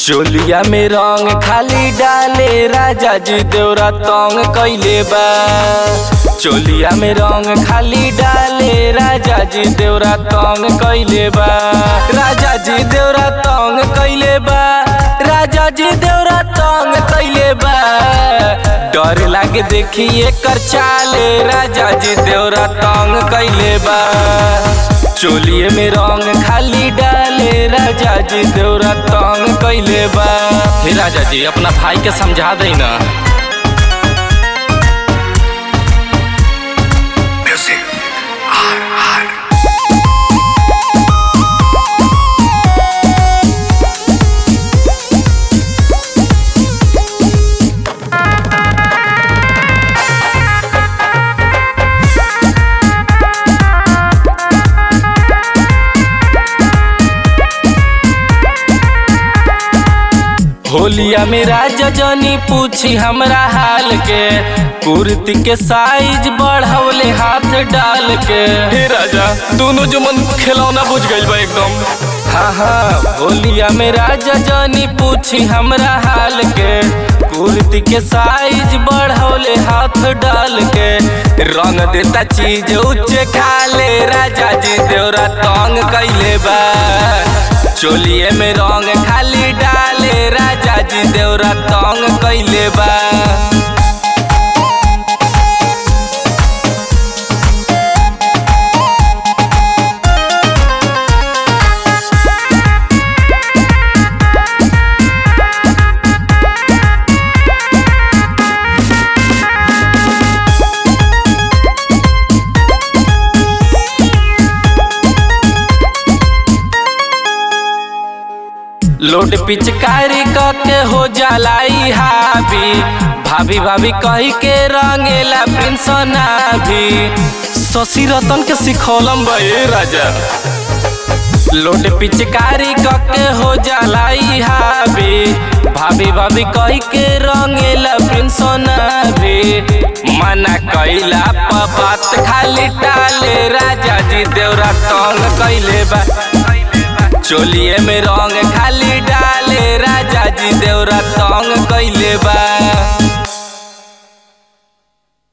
चोलिया में रंग खाली डाले राजा जी देवरा तंग कैले बा चोलिया में रंग खाली डाले राजा जी देवरा तंग कैले बा राजा जी देवरा तंग कैले बा राजा जी देवरा तंग कैले बा डर लागे देखी एकर चाले राजा जी देवरा तंग कैले बा चोलिए में रंग खाली डाले राजा जी देवरा तंग कैले बा हे राजा जी अपना भाई के समझा दे ना होलिया में राजा जनी पूछी हमरा हाल के कुर्ती के साइज बढ़ौले हाथ डाल के हे राजा दोनों जो मन खिलौना बुझ गइल बा एकदम हाँ हाँ होलिया में राजा जनी पूछी हमरा हाल के कुर्ती के साइज बढ़ौले हाथ डाल के रंग देता चीज उच्चे खाले राजा जी देवरा तंग कैले बा चोलिए में रंग खाली डाले राजा जी देवरा तंग कैले बा लोड पिचकारी के हो जलाई हावी भाभी भाभी कही के रंगेला प्रिंस भी शशि रतन के सिखौलम बे राजा लोड पिचकारी के हो जलाई हावी भाभी भाभी कही के रंगेला प्रिंस भी मना कैला प बात खाली टाले राजा जी देवरा तंग कैले बा चोलिए में रंग खाली डाले राजा जी देवरा तंग कैले बा